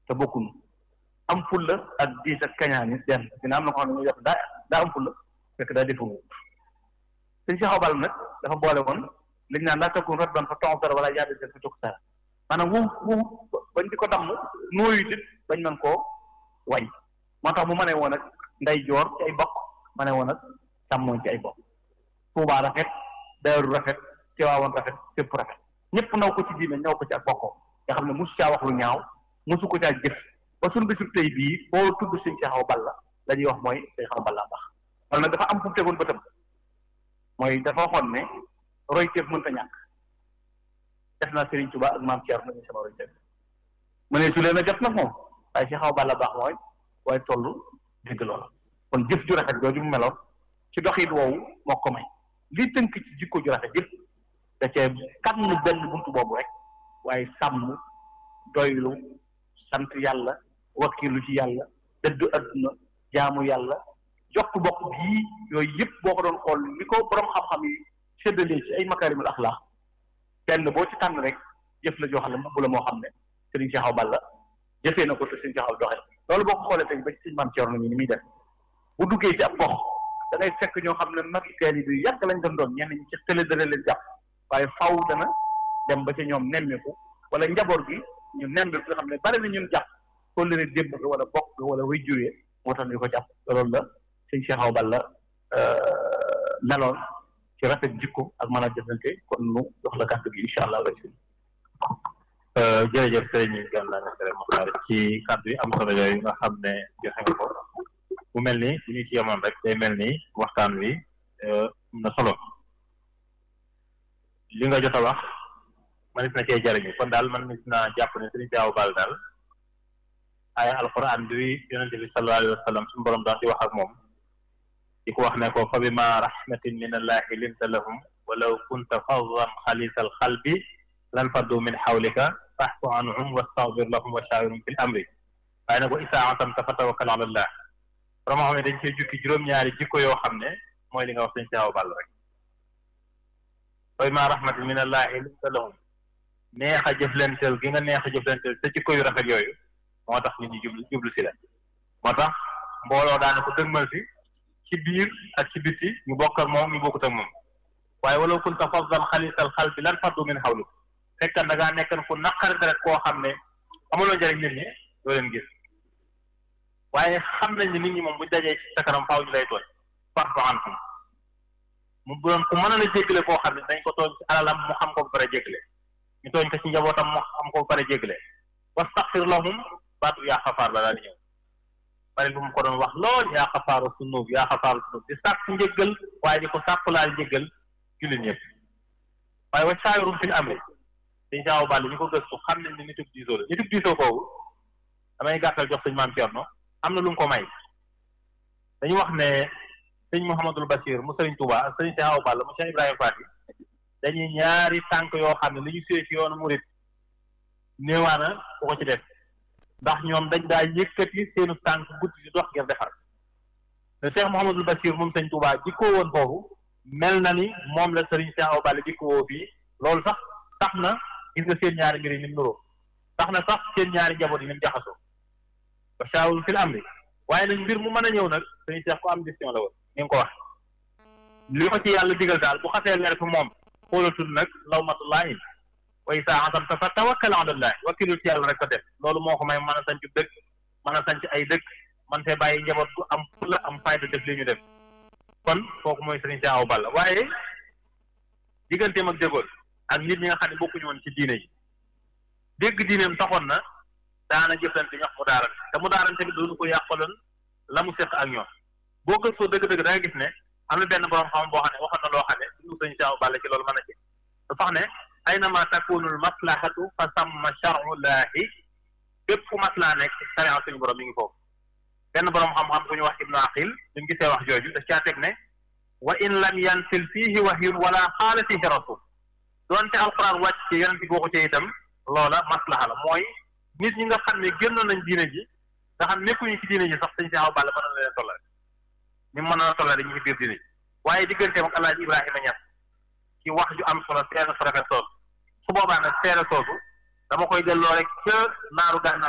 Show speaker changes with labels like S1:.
S1: te bokkunu am fulla ak diis ak kañaan yi benn dina am na ko xam ne muy def daa daa am fulla fekk daa defu sëñ si xaw bal nag dafa boole woon liñ naan laa takun rat ban fa tox dara wala yàlla seen fa tukk dara maanaam wu wu bañ di ko damm nooyu dit bañ mën koo wañ moo tax mu mënee woon ak nday joor ci ay bokk mënee woon ak càmmooñ ci ay bokk Tuubaa rafet Daaru rafet Tiwaawan rafet fépp rafet ñëpp naw ko ci diine ñaw ko ci ak bokkoo nga xam ne mosu caa wax lu ñaaw mosu ko caa jëf ba suñu bisu tey bii boo tudd sëñ si xaw bal la la ñuy wax mooy sëñ xaw bal la baax wala nag dafa am fu mu tegoon bëtam mooy dafa waxoon ne roy teef mënta ñàkk def naa Serigne Touba ak maam Thierno nañu sama roy teef mu ne su leen a jot nag moom waaye si xaw bal la baax mooy waaye toll dégg loola kon jëf ju rafet jooju mu meloon ci doxit woowu moo ko may li tënk ci jikko ju rafet yëpp da cee kan benn buntu boobu rek waaye sàmm doylu sant yàlla wakkilu ci yàlla dëddu adduna jaamu yàlla jokk bokk bii yooyu yëpp boo ko doon xool li ko borom xam-xam yi séddalee ci ay makaarimul axlaax benn boo ci tànn rek jëf la joo xam ne mbubb la moo xam ne Serigne Cheikh Awa Balla jëfee na ko te Serigne Cheikh Awa doxee loolu boo ko xoolee tey ba ci Serigne Mame Thierno ni muy def bu duggee ci ab gox da ngay fekk ñoo xam ne magi teel yi bi yàgg lañ doon doon ñenn ñi ci télé dana leen jàpp waaye faw dana dem ba ca ñoom nemmeeku wala njaboot gi ñu nemmeeku nga xam ne bari na ñun jàpp ko leen démb nga wala bokk nga wala way juree moo tax ñu ko jàpp loolu la sëñ Cheikh Awa Balla meloon ci rafet jikko ak mën a jëfante kon nu jox la kàddu gi incha allah rek
S2: jërëjëf sëriñ Gana Messere Mokhtar ci kàddu yi am solo yooyu nga xam ne joxe nga ko bu mel ni bu ñu ci yemoon rek day mel ni waxtaan wi am na solo li nga jot a wax man na cee jariñu kon daal man nit naa jàpp ne sëriñ Cheikh Awa Balla daal ay alquran bi yonente bi sallallahu alayhi wa sallam suñu borom daal di wax ak moom di ko wax ne ko fa bima rahmatin min allahi linta lahum walaw kunta faddan xalisal xalbi lan faddu min xawlika fahfu anhum wastaghfir lahum wa shawirhum fil amri waaye nag wa isaa asamta fa tawakkal ala allah borom xam ne dañ cee jukki juróom-ñaari jikko yoo xam ne mooy li nga wax sëñ Cheikh Awa Balla rek fa bima rahmatin min allahi linta lahum neex a jëflanteel gi nga neex a jëflanteel sa jikko yu rafet yooyu moo tax nit ñi jublu jublu si la moo tax mbooloo daana ko dëgmal si ci biir ak ci biti ñu bokk ak moom ñu bokkut ak moom waaye walaw kunta faddan xalisal xal bi lan faddu min xawli fekkan da ngaa nekkan ku naqari deret koo xam ne amuloo njëriñ nit ñi doo leen gis waaye xam nañ ne nit ñi moom buñ dajee ci sa kanam faaw ñu lay tooñ fa'fu anhum mu doon ku mën a la jéggale koo xam ne dañ ko tooñ ci alalam mu xam ko ba pare jéggale ñu tooñ ko ci njabootam mu xam ko ba pare jéggale wastaxfir lahum baatu yaa xafaar la daal di ñëw bari lu mu ko doon wax lool yaa xafaaru sunub yaa xafaaru sunub di sàkk njëggal waaye di ko sàkk laal njëggal jullit ñëpp waaye wa shaawirum fil amri dañ Cheikh Awa Balla ñu ko gëstu xam nañ ne nitub diisoo la nitub diisoo kooku damay gàttal jox sëñ maam Thierno am na lu mu ko may dañu wax ne sëñ Mouhamadul Bachir mu sëriñ Touba ak sëriñ Cheikh Awa Balla mu Cheikh Ibrahima Fati dañuy ñaari tànk yoo xam ne li ñu suyee ci yoonu murit néewaana ku ko ci def ndax ñoom dañ daa yëkkati seenu tànk guddi di dox ngir defar te Cheikh Mouhamadul Bachir moom sëñ Touba jikkoo woon foofu mel na ni moom la sëriñ Cheikh Awa Balla jikkoo woo fii loolu sax tax na gis nga seen ñaari mbir yi ni mu nuroo tax na sax seen ñaari njaboot yi ni mu jaxasoo wa shaawirhum fil amri waaye nag mbir mu mën a ñëw nag sëriñ Cheikh ko am décision la woon ni nga ko wax li ko ci yàlla digal daal bu xasee leer fi moom xoolatul nag lawmatullahi wa isaa azamta fa tawakkal ala allah wakkilul ci yàlla rek ko def loolu moo ko may mën a sanc dëkk mën a sanc ay dëkk man fee bàyyi njaboot bu am fulla am fayda def li ñu def kon kooku mooy sëriñ Cheikh Awa Balla waaye digganteem ak dégool ak nit ñi nga xam ne bokkuñu woon ci diine yi dégg diineem taxoon na daana jëflante ñox mu daarante te mu daarante bi doonu ko yàqaloon la mu seq ak ñoom boo gëstoo dëgg-dëgg da nga gis ne am na benn borom xam boo xam ne waxoon na loo xam ne suñu sëriñ Cheikh Awa Balla ci loolu mën a ci dafa wax ne aynama takunul maslahatu fa samma charullahi bépp fu maslaa nekk sariya suñu borom mi ngi foofu benn borom xam-xam bu ñu wax ibnu aqil ñu gisee wax jooju daf caa teg ne wa in lam yansil fiihi wahyun wala xaala fiihi rasul doonte alquran wàcc ci yonent bi waxu ci itam loola maslaha la mooy nit ñi nga xam ne génnoon nañ diine ji nga xam nekkuñu ci diine ji sax sëñ Cheikh Awa Balla mën na leen tollale ñu mën na tollale ñu ci biir diine ji waaye digganteem ak alaaji Ibrahima Ñas ci wax ju am solo seere su rafet soosu su boobaa nag seere soosu dama koy delloo rek ca naaru gànnaar